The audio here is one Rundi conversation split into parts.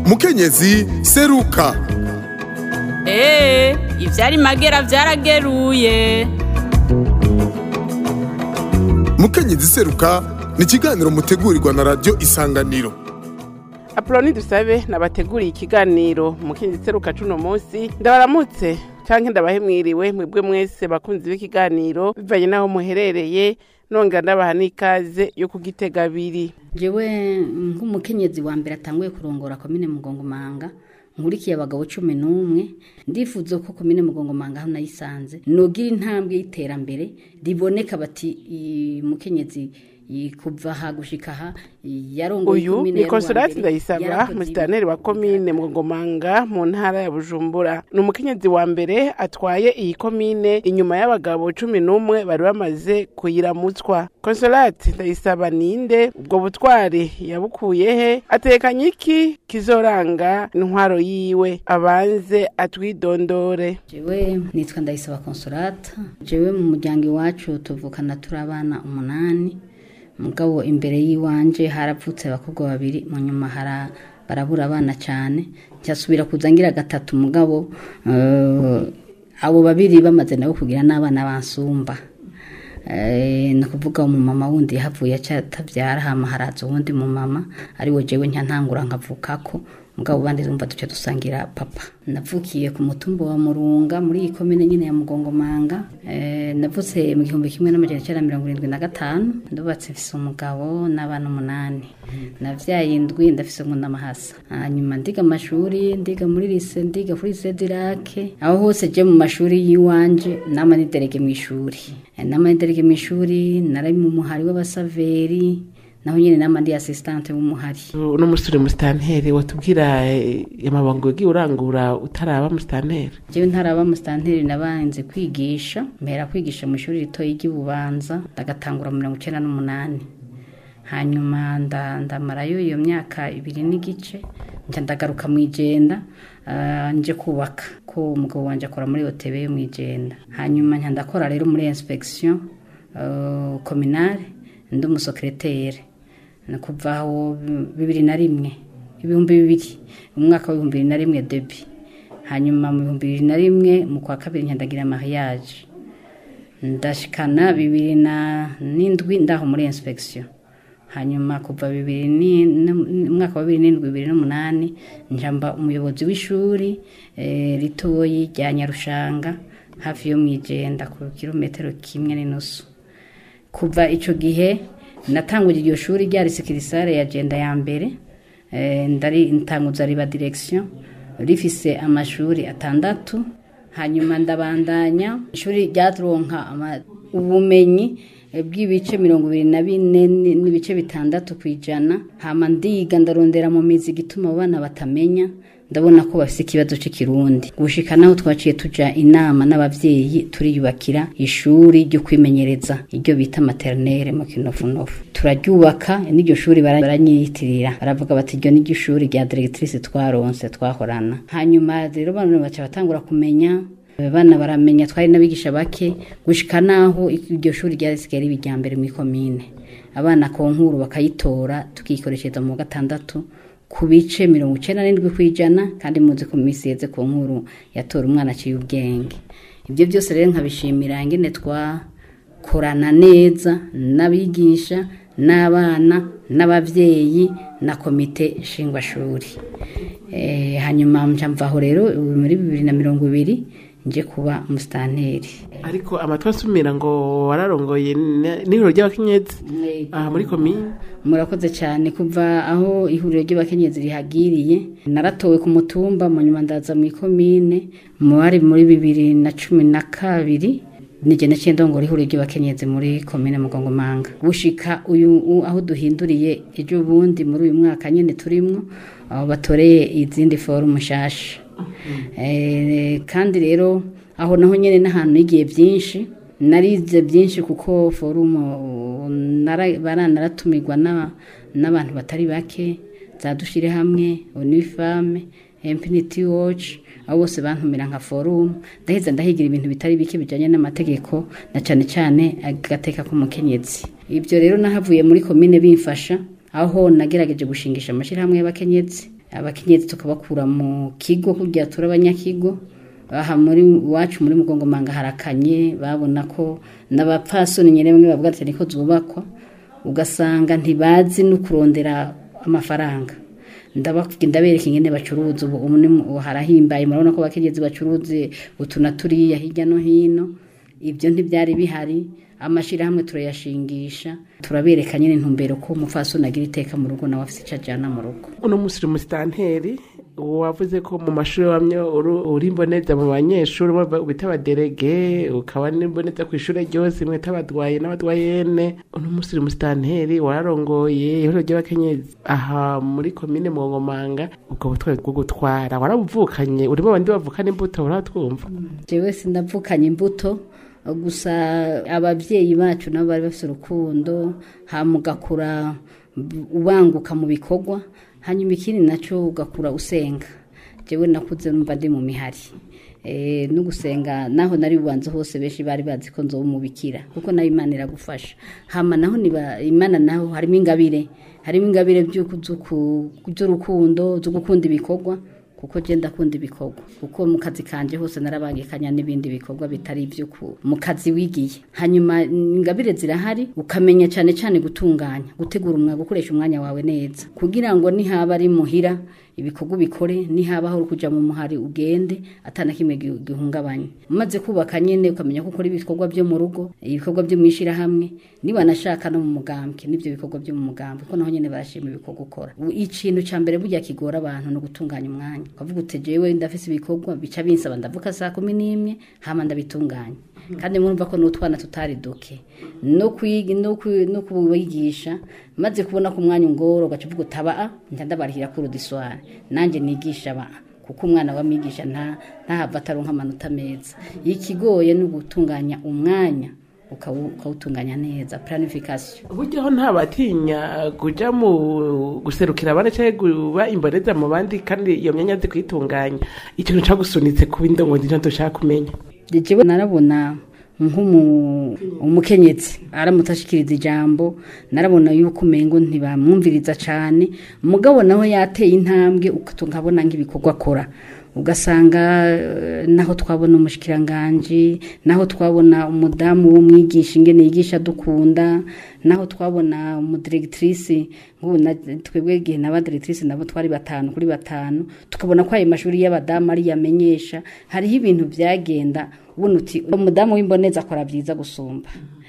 mukenyezi seruka eee ivyari magera vyarageruye mukenyezi seruka ni ikiganiro mutegurirwa na radiyo isanganiro apoloni dusabe nabateguriye ikiganiro mukenyezi seruka cuno munsi ndabaramutse canke ndabahe mwiriwe mwebwe mwese bakunzi b'ikiganiro bivanye n'aho muherereye nongera ndabaha n'ikaze yo kugitega abiri jewe nk'umukenyezi wa mbere atanguye kurongora komine mugongomanga nkurikiye abagabo cumi n'umwe ndifuza ko komine mugongomanga aho nayisanze nogira intambwe y'iterambere riboneka bati i- mukenyezi i- kuva aha gushika aha yarongoye uyu komine ni ya konsolati Ruhambere, ndayisaba yarakoze musitaneri wa komine mugongomanga mu ntara ya bujumbura ni umukenyezi wa mbere atwaye iyi komine inyuma y'abagabo cumi n'umwe bari bamaze kuyiramutswa konsolati ndayisaba ninde ubwo butwari yabukuye he atekanye iki kizoranga intwaro yiwe abanze atwidondore jewe nitwa ndayisaba konsolata jewe mu muryango iwacu tuvukana turi abana umunani mugabo imbere y'iwanje haravutse abakobwa babiri mu nyuma hara barabura abana cyane ncyasubira kuza ngira gatatu mugabo eh, abo babiri bamaze nabo kugira n'abana bansumba Eh, ni ukuvuga umumama wundi yahavuye atabyara hama haraza uwundi mumama ari we jewe ntantangura nkavukako mugabo bandi zumva duce dusangira papa navukiye ku mutumba wa murunga muri iyi komine nyine ya mugongomanga eh, navutse mu gihumbi kimwe n'amajana icyenda mirongo irindwi na gatanu ndubatse mfise umugabo n'abana umunani navyaye indwi ndafise nk'undamahasa hanyuma ndiga amashuri ndiga muri lise ndiga kuri sedirake aho hose je mu mashuri y'iwanje nama niderege mu ishuri Eh, nama niderege mu ishuri nari mu muhari w'abasaveri naho nyene nama ndi assistante w'umuhari uno musore musitanteri watubwira eh, amabanga yagiye urangura utaraba musitanteri jewe ntaraba musitanteri nabanze kwigisha mpera kwigisha mu ishuri ritoyi ry'ububanza ndagatangura mu mirongo icenda n'umunani hanyuma nda- ndamarayo iyo myaka ibiri n'igice nca ndagaruka mu ijenda ah, nje kubaka ko umugabo wanje akora muri hotebe yo mu ijenda hanyuma nca ndakora rero muri inspection uh, communale ndi umusekretere ni kuva aho bibiri na rimwe ibihumbi bibiri mu mwaka w'ibihumbi bibiri na rimwe debi hanyuma mu bihumbi bibiri na rimwe mu kwa kabiri nyandagira mariage ndashikana bibiri na n'indwi ndaho muri inspection hanyuma kuva bibiri ni- ni- umwaka wa bibiri n'indwi bibiri n'umunani njamba umuyobozi w'ishuri eh, ritoyi rya nyarushanga hafi yo mu ijenda ku kilometero kimwe n'inusu kuva ico gihe natanguje iryo shuri rya risikirisare ya jenda ya mbere eh, ndari ntanguza riba direction rifise amashuri atandatu hanyuma ndabandanya ishuri ryaturonka ama- ubumenyi eh, bw'ibice mirongo ibiri na bine ni- n'ibice bitandatu ku ijana hama ndiga ndarondera mu mizi igituma abo bana batamenya ndabona ko bafise ikibazo c'ikirundi gushika naho twaciye tuja inama n'abavyeyi turiyubakira ishuri ryo kwimenyereza iryo bita maternelle mu kinofunofu turaryubaka n'iryo shuri bara- baranyiyitirira baravuga bati iryo niryo shuri rya directrice twaronse twahorana hanyuma rero bana baca batangura kumenya bana baramenya twari n'abigisha bake gushika naho iryo shuri ryarisigaye riba irya mbere mu ikomine abana konkuru bakayitora tukikoreshereza mu wa gatandatu ku bice mirongo icenda n'indwi ku ijana kandi muzi ko mu minsi yeze ku nkuru yatora umwana aciye ubwenge ibyo byose rero nkabishimira ingene twakorana neza n'abigisha n'abana n'abavyeyi na komite nshingwashuri Eh, hanyuma nca mvaho rero ubu muri bibiri na mirongo ibiri nje kuba umusitanteri ariko amatwi asumira ngo wararongoye n- n'ihuriro ry'abakenyezi aha muri komine murakoze cyane kuva aho ihuriro ry'abakenyezi rihagiriye naratowe ku mutumba mu nyuma ndaza mu ikomine mu bari muri bibiri na cumi na kabiri nige naciye ndongora ihuriro ry'abakenyezi muri komine mugongomanga gushika uyu u- aho duhinduriye ejo bundi muri uyu mwaka nyene turimwo aho batoreye izindi forumu nshasha Eh, kandi rero aho naho nyene n'ahantu nigiye byinshi narize byinshi kuko forumu nara- bara- naratumirwa n'aba- n'abantu batari bake zadushire hamwe unifame infinity watch abo bose bantumira nka forumu ndaheza ndahigira ibintu bitari bike bijanye n'amategeko na cane cane agateka k'umukenyezi ibyo rero nahavuye muri komine bimfasha aho nagerageje gushingisha amashyirahamwe y'abakenyezi abakenyezi tukabakura mu kigo kugira turi abanyakigo aha muri iwacu muri mugongomanga harakanye babona ko n'abapfasoni nyine bamwe bavuga ati niko zubakwa ugasanga ntibazi no kurondera amafaranga ndababwira ndabereka ingene bacuruza ubu ubu ni mu- harahimbaye murabona ko abakenyezi bacuruze utu na turiya hirya no hino ibyo ntibyari bihari amashyirahamwe turayashingisha turabereka nyine intumbero ko umupfasoni agira iteka mu rugo nawe afite icyo ajyana mu rugo uno munsi uri musitanteri wavuze ko mu mashuri wamye uri- uri imboneza mu banyeshuri waba bita abaderege ukaba n'imboneza ku ishuri ryose mwita abadwaye n'abadwayene uno munsi uri musitanteri wararongoye ihuriro ry'abakenyezi aha muri komine mwongomanga ubwo butwari bwo gutwara warabuvukanye urimo abandi bavukana imbuto uratwumva jewe sindavukanye imbuto gusa ababyeyi bacu nabo bari bafite urukundo hama ugakura ubanguka mu bikorwa hanyuma ikindi nacyo ugakura usenga jewe nakuze numva ndi mu mihari Eh, no gusenga naho nari bubanza hose benshi bari bazi ko nzoba umubikira kuko nayo imana iragufasha hama naho niba imana naho harimo ingabire harimo ingabire by'uku- z'uku- z'urukundo zo gukunda ibikorwa kuko je ndakunda ibikorwa kuko mu kazi kanje hose narabangikanya n'ibindi bikorwa bitari ibyo ku- mu kazi wigiye hanyuma ingabire zirahari ukamenya cyane cyane gutunganya gutegura umwanya gukoresha umwanya wawe neza kugira ngo nihaba ari muhira ibikorwa ubikore nihabaho uri kuja mu muhari ugende atana kimwe gi- gihungabanye umaze kubaka nyene ukamenya ko ukora ibikorwa byo mu rugo ibikorwa byo mu ishyirahamwe niba nashaka no mu mugambwe n'ibyo bikorwa byo mu mugambwe ko naho nyene barashima ibikorwa ukora U- ikintu ca mbere burya kigora abantu no gutunganya umwanya ukavuga uti jewe ndafise ibikorwa bica binsaba ndavuka saa kumi n'imwe hama ndabitunganya kandi murumva ko n'utwana tutari duke no kwiga no kwi- no kubigisha maze kubona ko umwanya ungora ugaca uvuga utaba a njya ndabarihira kuri udiswari nanjye nigisha ba kuko umwana wamwigisha nta ntahava ataronka amanota meza ikigoye ni ugutunganya umwanya ukawu- ukawutunganya neza planification buryo nta batinya kuja mu guserukira abandi cyangwa kuba imboneza mu bandi kandi iyo myanya azi kuyitunganya ikintu cagusunitse kuba indongozi nicyo dushaka kumenya jewe narabona nk'umukenyezi aramutse ashikiriza ijambo narabona yuko umengo ntibamwumviriza cyane mugabo nawe yateye intambwe ukabona nk'ibikorwa akora ugasanga eh, naho twabona umushikiranganji naho twabona umudamu w'umwigisha ingene yigisha dukunda naho twabona umudiregitirisi nk'ubu na- twebwe igihe n'abadiregitirisi nabo twari batanu kuri batanu tukabona ko ayo mashuri y'abadamu ari yamenyesha hariho ibintu byagenda ubona uti umudamu w'imboneza akora byiza gusumba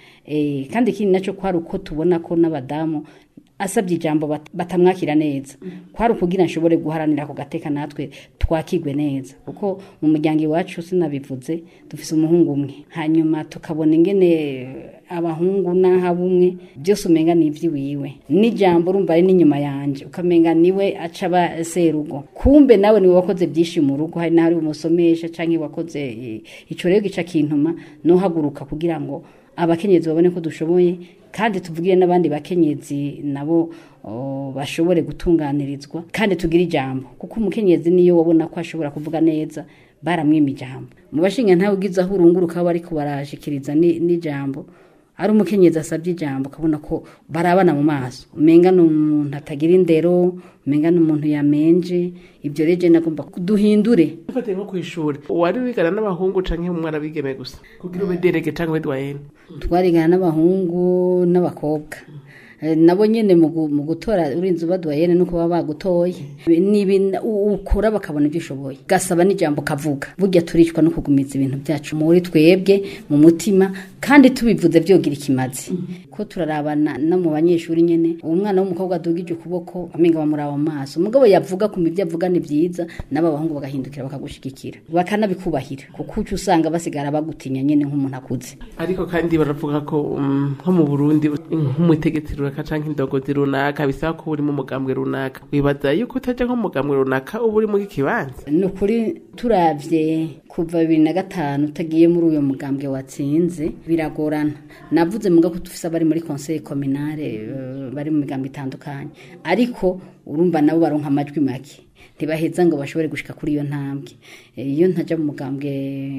Eh, kandi ikindi nacyo kwari uko tubona ko n'abadamu asabye ijambo bat- batamwakira neza kwari ukugira nshobore guharanira ako gateka natwe twakigwe neza kuko mu muryango iwacu sinabivuze dufise umuhungu umwe hanyuma tukabona ingene abahungu n'ahabumwe byose umenga ni iby'iwiwe n'ijambo urumva ari n'inyuma yanje ukamenga niwe aca aba serugo kumbe nawe niwe wakoze byinshi mu rugo hari n'ahari umusomesha canke wakoze eh, ico rero gica kintuma nohaguruka kugira ngo abakenyezi babone ko dushoboye kandi tuvugire n'abandi bakenyezi nabo o, bashobore gutunganirizwa kandi tugire ijambo kuko umukenyezi niyo wabona ko ashobora kuvuga neza baramwima ijambo mu bashinga ntawe ugize aho urunguruka bariko barashikiriza ni- n'ijambo ari umukenyezi asabye ijambo ukabona ko barabana mu maso umenga ni umuntu atagira indero umenga ni umuntu yamenje ibyo rero je nagomba duhindure ufatiye nko ku ishuri wari wigana n'abahungu canke umwana bigeme gusa kugira ube derege canke ube dwayene twarigana n'abahungu n'abakobwa Eh, nabo nyene mu gu- mu gutora urinze ubadwayene nuko baba bagutoye nibi ukora bakabona ibyo ushoboye gasaba n'ijambo kavuga burya turicwa no kugumiza ibintu byacu muri twebwe mu mutima kandi tubivuze byogira ikimazi ko turarabana no mu banyeshuri nyene uwo mwana w'umukobwa adugije ukuboko amenga bamuraba mu maso umugabo yavuga ku ibyo avuga ni byiza n'aba bahungu bagahindukira bakagushigikira bakanabikubahira kuko uca usanga basigara bagutinya nyene nk'umuntu akuze ariko kandi baravuga ko mm, nko mu burundi nk'umutegetsi runaka canke indongozi runaka bisaba ko uri mu mugambwe runaka wibaza yuko utaja nko mu mugambwe runaka uba uri mu kibanza ni ukuri turavye kuva bibiri na gatanu utagiye muri uyo mugambwe watsinze biragorana navuze muga ko dufise abari muri conseil communale eh, bari mu migambo itandukanye ariko urumva nabo baronka amajwi make ntibaheza ngo bashobore gushika kuri iyo ntambwe Eh, iyo ntaja mu mugambwe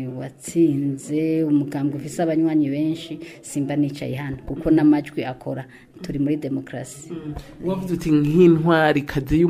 watsinze umugambwe ufise abanywanyi benshi simba nicaye hano kuko n'amajwi akora turi muri demokarasi wavuze uti nk'intwari kazi y'umu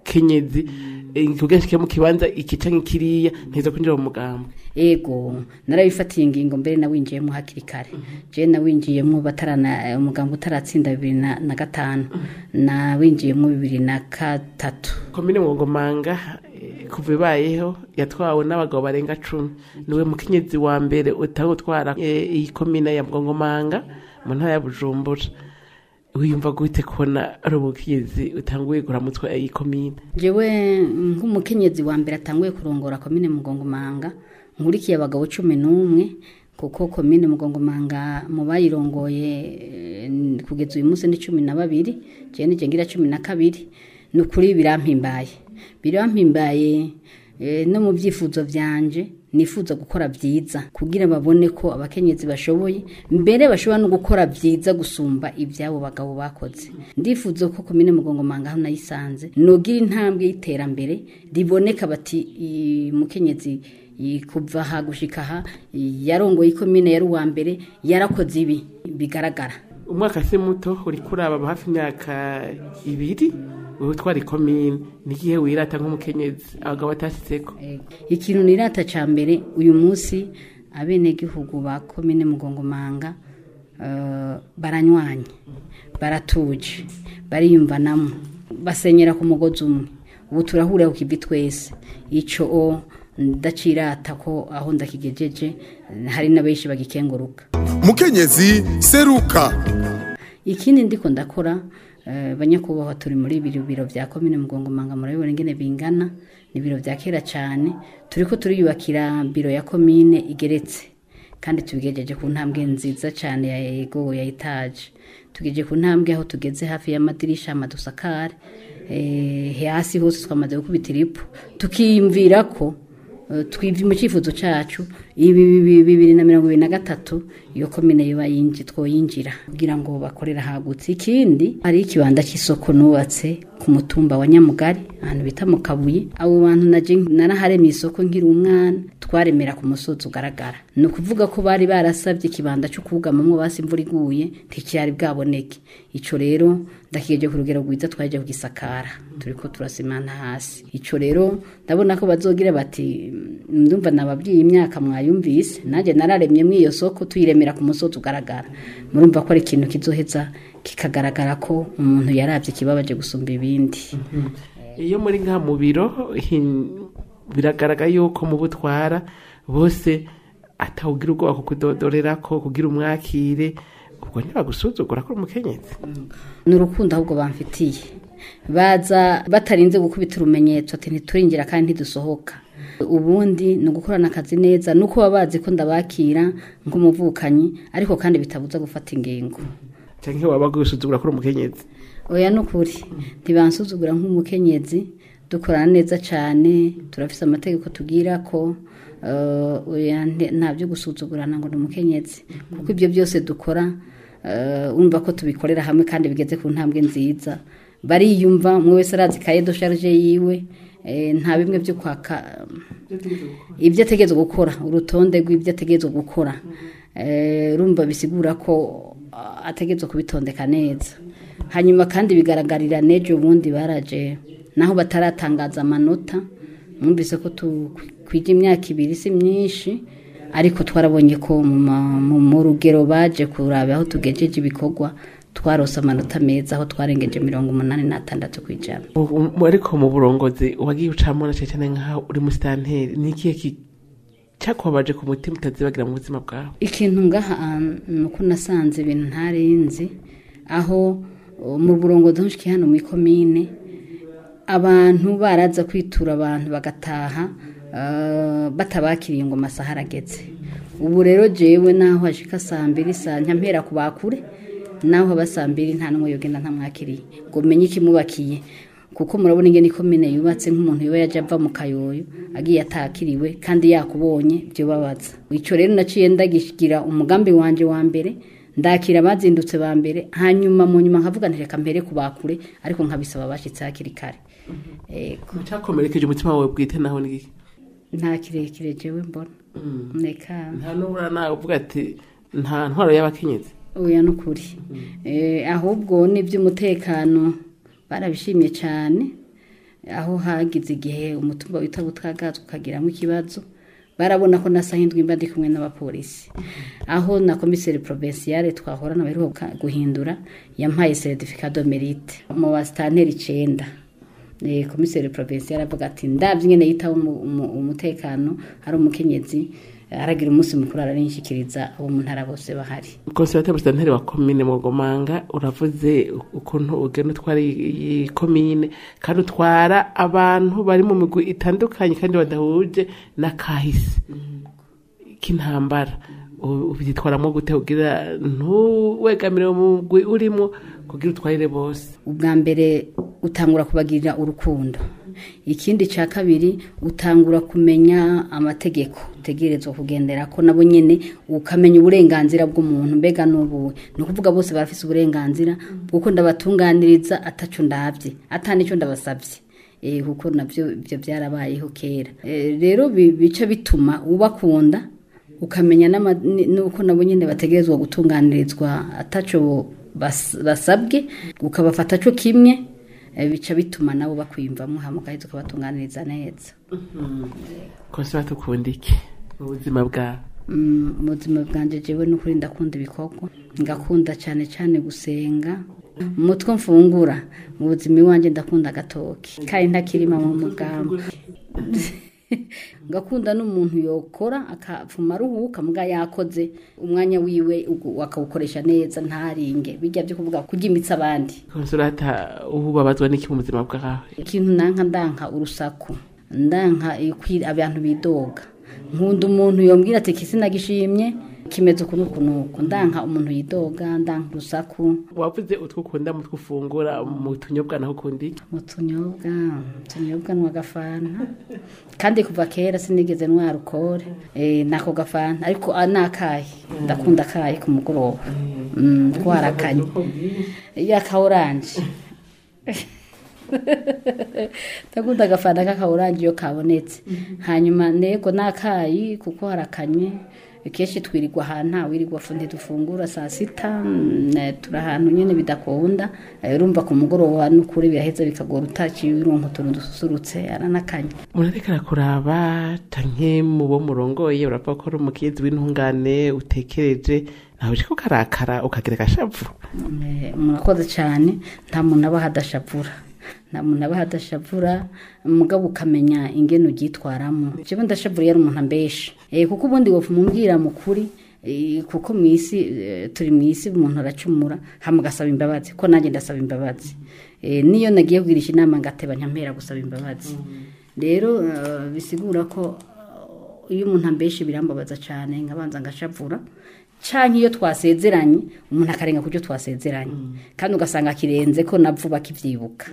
umukenyezi eh, kugira nshike mu kibanza iki canke kiriya nteza kwinjira mu mugambwe ego narabifatiye ingingo mbere nawinjiyemo hakiri kare je nawinjiyemo batarana umugambwe utaratsinda bibiri na na gatanu nawinjiyemo bibiri na gatatu komine mwongomanga eh, kuva ibayeho yatwawe n'abagabo barenga cumi niwe mukenyezi wa mbere utanga gutwara eh, iyi komine ya mwongomanga mu ntara ya bujumbura wiyumva gute kubona ari umukenyezi utanguye kuramutwa iyi komine jewe nk'umukenyezi wa mbere atanguye kurongora komine mugongomanga nkurikiye abagabo cumi n'umwe kuko komine mugongomanga mu bayirongoye eh, kugeza uyu munsi ni cumi na babiri jewe nije ngira cumi na kabiri ni ukuri birampimbaye birampimbaye eh, no mu byifuzo byanje nifuza gukora byiza kugira babone ko abakenyezi bashoboye mbere bashobora no gukora byiza gusumba ibyabo bagabo bakoze ndifuza ko komine mugongomanga aho nayisanze nogira intambwe y'iterambere riboneka bati "I- mukenyezi i- kuva aha gushika aha i- yarongoye ikomine yari uwa mbere yarakoze ibi bigaragara umwaka si muto uri kuraba hafi imyaka ibiri wowe utwara ikomine n'igihe wirata nk'umukenyezi abagabo batashyitseko ikintu nirata ca mbere uyu munsi abenegihugu ba komine mugongomanga eh, baranywanye baratuje bariyumvanamo basenyera ku mugozi umwe ubu turahurira ku kivi twese ico o ndacirata ko aho ndakigejeje hari n'abenshi bagikenguruka mukenyezi seruka ikindi ndiko ndakora eh, banyakubahwa turi muri biro biro vya komine mugongomanga murabibona ingene bingana ni biro vya kera cane turiko turiyubakira biro ya komine igeretse kandi tubigejeje ku ntambwe nziza cane ya ego ya etaje tugejeje ku ntambwe aho tugeze hafi y'amadirisha amadusakare eh, hasi hose twamaze gukubita iripo tukiyumvira ko eh, twivye mu cyifuzo cacu ibi bibi- bibiri na mirongo ibiri na gatatu iyo komine yoba yinji twoyinjira kugira ngo bakorera hagutse ikindi hari ikibanda cy'isoko nubatse ku mutumba wa nyamugari ahantu bita mu kabuye abo bantu naje naraharemye isoko nkiri umwana twaremera ku musozi ugaragara ni ukuvuga ko bari barasabye ikibanda cyo kugamamwo basi imvura iguye nticyari bwaboneke ico rero ndakigeje ku rugero rwiza twaje kugisakara turiko turasimana hasi ico rero ndabona ko bazogira bati ndumva nababwiye imyaka mwayumvise nanjye nararemye muri iyo soko tuyiremera ku musozi ugaragara murumva ko ari ikintu kizoheza kikagaragara ko umuntu yarabye ikibabaje gusumba ibindi iyo muri ngaha mu biro hin- biragaragara yuko mu butwara bose atawugira ubwoba kukudodorera ko kugira umwakire ubwo ntibagusuzugura ko uri umukenyezi ni urukundo ahubwo bamfitiye baza batarinze gukubita urumenyetso ati ntiturinjira kandi ntidusohoka ubundi ni ugukorana akazi neza nuko baba bazi ko ndabakira nk'umuvukanyi ariko kandi bitabuza gufata ingingo cyangwa waba gusuzugura ko uri umukenyezi oya ni ukuri ntibansuzugura nk'umukenyezi dukorana neza cyane turafise amategeko tubwira ko eh, oya nte- nta byo gusuzugurana ngo ni umukenyezi kuko ibyo byose dukora eh, urumva ko tubikorera hamwe kandi bigeze ku ntambwe nziza bariyumva umwe wese arazi kaye do sharije yiwe eh, nta bimwe byo kwaka ibyo ategerezwa gukora urutonde rw'ibyo ategerezwa gukora Eh, urumva bisigura ko ah, ategerezwa kubitondeka neza hanyuma kandi bigaragarira n'ejo bundi baraje naho bataratangaza amanota mwumvise ko twija imyaka ibiri si myinshi ariko twarabonye ko mu ma- mu mu rugero baje kuraba aho tugejeje ibikorwa twarose amanota meza aho twarengeje mirongo umunani n'atandatu ku ijana Mu- mu- ariko mu burongozi wagiye ucamo na cyane nkaho uri musitanteri ni ikihe ki- cyakubabaje ku mutima utazibagira mu buzima bwawe ikintu ngaha ah, ni uko nasanze ibintu ntarinzi aho uh, mu burongozi nshiki hano mu ikomine abantu baraza kwitura abantu bagataha ah, batabakiriye ngo amasaha arageze ubu rero jewe naho hashika saa mbiri saa nyampera ku bakure naho haba saa mbiri nta n'umwe yogenda ntamwakiriye ngo menye ikimubakiye kuko murabona ingene ikomine yubatse nk'umuntu yoba yaje ava mu kayoyo agiye atakiriwe kandi yakubonye byo babaza icyo rero naciye ndagishyira umugambi wanje wa mbere ndakira abazindutse ba mbere hanyuma mu nyuma nkavuga nti reka mbere kubakure ariko nkabisaba abashyitsi hakiri kare Ego. cyakomerekeje umutima wawe bwite naho ni iki nta kirekire jewe mbona reka nta n'ubura nawe uvuga ati nta ntwaro y'abakenyezi oya ni ukuri Eh, ahubwo n'iby'umutekano barabishimye cyane aho hagize igihe umutumba wita butwagazwa ukagiramo ikibazo barabona ko nasa hindwi mba ndi kumwe n'abapolisi aho na komiseri provinciale twahorana baheruka guhindura yampaye certificat de mérite mu basitanteri icenda Eh, komiseri provinciale avuga ati ndavye nyene yitaho umu- umu- umutekano ari umukenyezi aragira umunsi mukuru ararinshikiriza abo mu ntara bose bahari konservateur musitanteri wa komine mugomanga uravuze ukuntu ugenda utwara iyi komine kandi utwara abantu bari mu migwi itandukanye kandi badahuje n'akahise k'intambara U- ubyitwaramo gute kugira ntuwegamire mu mugwi urimo kugira utwarire bose ubwa mbere utangura kubagirira urukundo ikindi cya kabiri utangura kumenya amategeko utegerezwa kugendera ko nabo nyine ukamenya uburenganzira bw'umuntu mbega n'ubuwe ni ukuvuga bose barafise uburenganzira bw'uko ndabatunganiriza ataco ndabye atanicyo ndabasabye Eh, kuko nabyo ibyo byarabayeho kera Eh, rero bi- bica bituma ubakunda ukamenya n'ama- ni- n'uko nabo nyine bategerezwa gutunganirizwa ataco bas- basabwe ukabafata co kimwe eh, bica bituma nabo bakwiyumvamo hama ugahita ukabatunganiriza neza konservateur ukunda iki mu buzima bwawe Mm, mu buzima bwanjye jewe n'ukuri ndakunda ibikorwa ngakunda cyane cyane gusenga umutwe mfungura mu buzima iwanjye ndakunda agatoki kandi ntakirima mu mugambi ngakunda n'umuntu yokora akapfuma aruhuka mbwa yakoze umwanya wiwe ugu- akawukoresha neza ntaringe bijya byo kuvuga kurya imitsi abandi konservateur ubu babazwa n'iki mu buzima bwawe ikintu nanka ndanka urusaku ndanka ikwi- abantu bidoga nkunda umuntu yombwira ati kisi nagishimye kimeze uku n'uku n'uku ndanka umuntu yidoga ndanka urusaku wavuze utwo ukunda mu two ufungura mu tunyobwa naho ukunda iki mu tunyobwa tunyobwa nywa gafanta kandi kuva kera sinigeze nywa alukore eh, nako gafanta ariko ah, nakaye ndakunda akaye ku mugoroba Mm, twarakanye yaka oranje ndakunda agafanta k'aka oranje iyo kabonetse hanyuma nego nakayi kuko harakanye kenshi twirirwa ahantu nta wirirwa fu ntidufungura saa sita mm, eh, turi ahantu nyine bidakunda Eh, urumva ku mugoroba n'ukuri biraheza bikagora utaciye urumva utuntu dususurutse aranakanye murareka arakuraba canke mu bo murongoye uravuga ko ari umukinzi w'intungane utekereje nawe uje kukarakara ukagira agashavu Eh, murakoze cyane nta muntu aba hadashavura nta muntu aba hadashavura mugabo ukamenya ingene uryitwaramo jewe ndashavura iyo ari umuntu ambesha Eh, kuko ubundi wopfa umubwira mukuri eh, kuko mu isi eh, turi mu isi umuntu aracumura hama ugasaba imbabazi ko nanjye ndasaba imbabazi Eh, niyo nagiye kugirisha inama ngateba nyampera gusaba imbabazi rero eh, bisigura ko eh, iyo umuntu ambeshe birambabaza cyane nkabanza ngashavura canke iyo twasezeranye umuntu akarenga ku byo twasezeranye kandi ugasanga kirenze ko navuba kivyibuka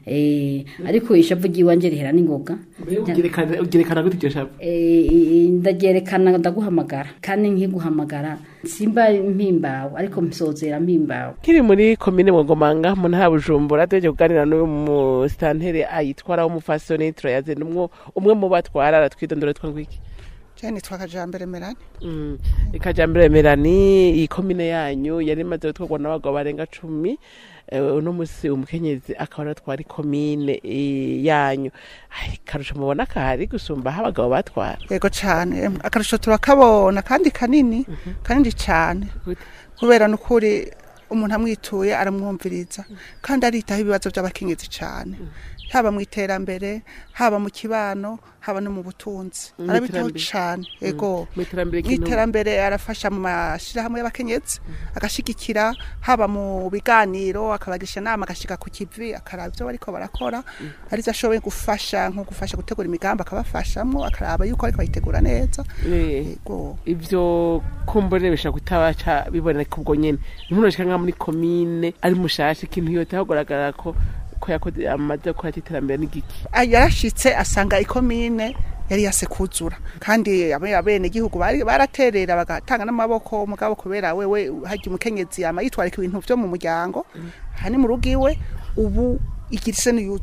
eh ariko ishavu ryiwanje rihera n'ingoga Ugerekana- ugerekana gute iryo shavu Eh, ndagyerekana ndaguhamagara kandi nkiguhamagara simba mpimbawe ariko nsozera mpimbawe kiri muri komine mwogomanga mu ntara ya bujumbura tuheje kuganira n'uyu musitanteri ayitwara w'umufasoni turayaze n'umwo umwe mu batwara aratwidondora twa ngwiki jeni twakajambere merani Mm, ikajambere merani iyi komine yanyu yari imaze gutwarwa n'abagabo barenga cumi eh, uno musi umukenyezi akaba aratwara ikomine eh, yanyu Ai, karusho mubona kahari gusumba aho abagabo batwara yego cane em, akarusho turakabona kandi kanini kanini cane Gute? kubera nukuri umuntu amwituye aramwumviriza kandi aritaho ibibazo by'abakenyezi cane haba mu iterambere haba mu kibano haba no mu butunzi Mu arabitaho iterambere. cane yego mu iterambere mu ry'intumwa. iterambere arafasha mu mashyirahamwe y'abakenyezi agashigikira haba mu biganiro akabagisha inama agashika ku kivi akaraba ibyo bariko barakora arizo ashoboye gufasha nko gufasha gutegura imigambi akabafashamwo akaraba yuko ariko bayitegura neza Eh, yego ivyo kumbure bishobora kutabaca biboneka ubwo nyene ntumuntu ashika nka muri komine ari mushasha ikintu yote hagaragara ko ko yakoze amaze gukora iterambere n'igiki Ah, yarashitse asanga ikomine yari yase kuzura kandi abe- abene gihugu bari baraterera bagatanga n'amaboko umugabo kubera wewe harya umukenyezi yama yitwarika ibintu vyo mu muryango hani mu rugo iwe ubu igirise niyuzura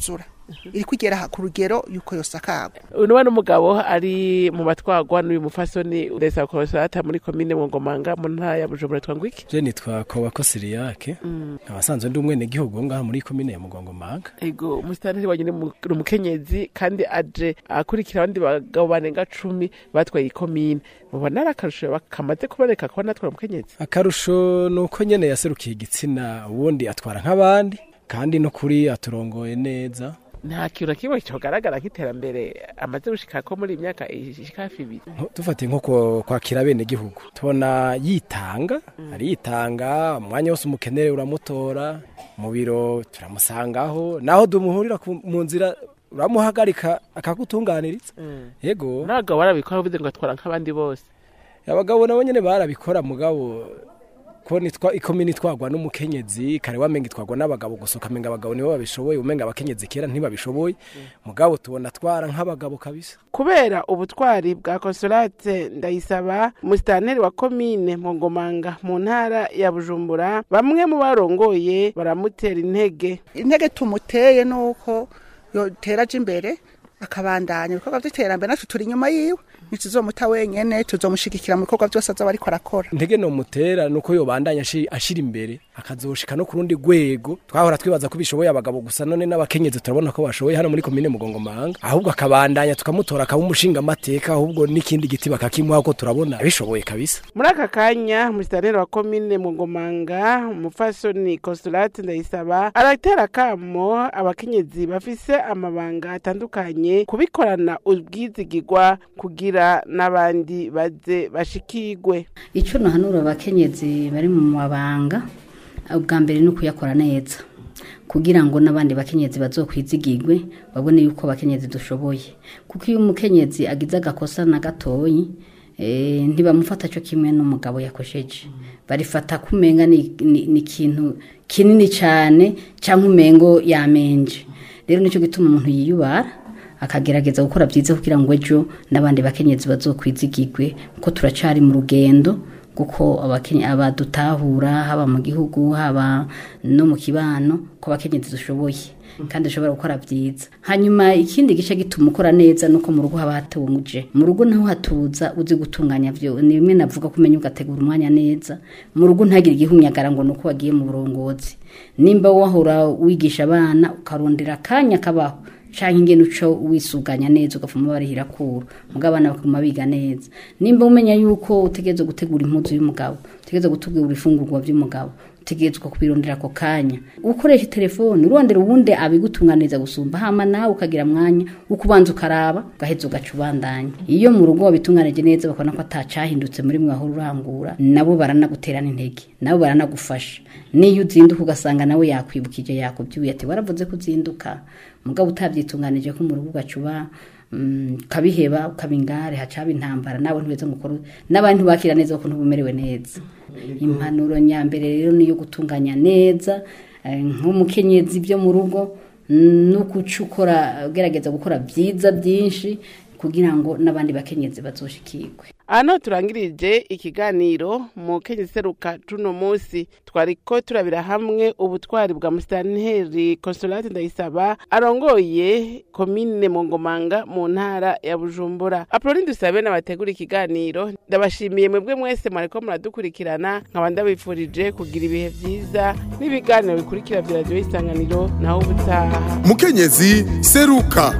iri kugera ku rugero yuko yosakagwa uyu ni umugabo ari mu batwagwa n'uyu mufasoni ndetse konsolata muri komine Ngomanga mu ntara ya bujumbura twangwa iki je nitwa kobako siriyake abasanzwe ndi umwene gihugu wo ngaha muri komine ya mugongomanga ego umusitanteri wanyu ni mu- ni umukenyezi kandi aje akurikira abandi bagabo barenga cumi batwaye ikomine mubona ari akarusho kamaze kuboneka kuba natwara umukenyezi akarusho ni uko nyene yaserukiye igitsina ubundi atwara nk'abandi kandi no kuri aturongoye neza nta kintu na kimwe cyogaragara nk'iterambere amaze gushika ko muri iyi myaka ishika hafi ibiri Nko- dufatiye nko kwa- kwakira bene gihugu tubona yitanga aritanga umwanya wose umukenere uramutora mu biro turamusangaho naho dumuhurira ku- mu nzira uramuhagarika akagutunganiriza yego n'abagabo barabikora bivuze ngo atwara nk'abandi bose abagabo nabo nyene barabikora mugabo ko nitwa ikomini itwagwa n'umukenyezi kare wamenga itwagwa n'abagabo gusa ukamenga abagabo nibo babishoboye umenga abakenyezi kera ntibabishoboye mugabo tubona twara nk'abagabo kabisa kubera ubutwari bwa konsolate ndayisaba umusitanteri wa komine Ngomanga mu ntara ya bujumbura bamwe mu barongoye baramutera intege intege tumuteye nuko yotera aje imbere akabandanya ibikorwa by'iterambere natwe turi inyuma yiwe ntituzomuta wenyene tuzomushigikira mu bikorwa byose azoba ariko arakora intege no mutera nuko yobandanya ashi- ashira imbere akazoshika no ku rundi rwego twahora twibaza ko bishoboye abagabo gusa none n'abakenyezi turabona ko bashoboye hano muri komine mugongomanga ahubwo akabandanya tukamutora akaba umushinga amateka ahubwo n'ikindi giti bakakimuha ko turabona bishoboye kabisa muri aka kanya umusitanteri wa komine Ngomanga umufasoni konsolate ndayisaba aratera akamo abakenyezi bafise amabanga atandukanye kubikorana ubwizigirwa kugira n'abandi baze bashikigwe icyo nahanura abakenyezi bari mu mabanga ubwa mbere ni ukuyakora neza kugira ngo n'abandi bakenyezi bazokwizigirwe babone yuko abakenyezi dushoboye kuko iyo umukenyezi agize agakosa na gatoyi eh, ntibamufata cyo kimwe n'umugabo yakosheje barifata ko umenga ni ni- ni ikintu kinini cyane cyangwa umengo yamenje rero nicyo gituma umuntu yiyubara akagerageza gukora byiza kugira ngo ejo n'abandi bakenyezi bazokwizigirwe kuko turacari mu rugendo kuko abakenye abadutahura haba mu gihugu haba no mu kibano ko abakenyezi dushoboye kandi dushobora gukora byiza hanyuma ikindi gice gituma ukora neza nuko mu rugo haba hatuje mu rugo naho hatuza uzi gutunganya byo ni bimwe navuga ko umenya ugategura umwanya neza mu rugo ntagire igihunyagara ngo nuko wagiye mu burongozi nimba wahora wigisha abana ukarondera akanya kabaho canke ingene uco wisuganya neza ugafuma barihira kura mugabo abana bakaguma biga neza nimba umenya yuko utegerezwa gutegura impuzu y'umugabo utegerezwa gutegura ifungurwa vy'umugabo utegerezwa kubirondera ako kanya ukoresha telefone urondera ubundi abigutunganiriza gusumba hama nawe ukagira mwanya wo kubanza ukaraba ugaheza ugaca ubandanya iyo mu rugo wabitunganije neza bakabona ko atacahindutse muri mwe aho urangura nabo baranaguterana intege nabo baranagufasha niyo uzinduka ugasanga nawe yakwibukije yakubyuye ati waravuze ko uzinduka mugabo utabyitunganije ko mu rugo ugaca uba mm, ukabiheba ukaba ingare hacaba intambara nawe ntibeze ngo ukore n'abandi ntibakira neza kuko ntubumerewe neza impanuro nyambere rero niyo gutunganya neza eh, nk'umukenyezi byo mu rugo no kuca ukora ugerageza gukora byiza byinshi kugira ngo n'abandi bakenyezi bazoshikirwe hano turangirije ikiganiro mu kenyezi seruka tuno munsi twariko turabira hamwe ubutwari bwa musitanteri konsolate ndayisaba arongoye komine mongomanga mu ntara ya bujumbura apoloni dusabe n'abategura ikiganiro ndabashimiye mwebwe mwese mwariko muradukurikirana nkaba ndabifurije kugira ibihe vyiza n'ibiganiro bikurikira vya radiyo isanganiro naho ubutaha mukenyezi seruka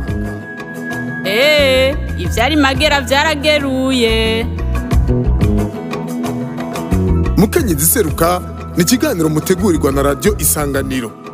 Ee, ivyari magera vyarageruye. mukenyezi seruka ni ikiganiro mutegurirwa na radiyo isanganiro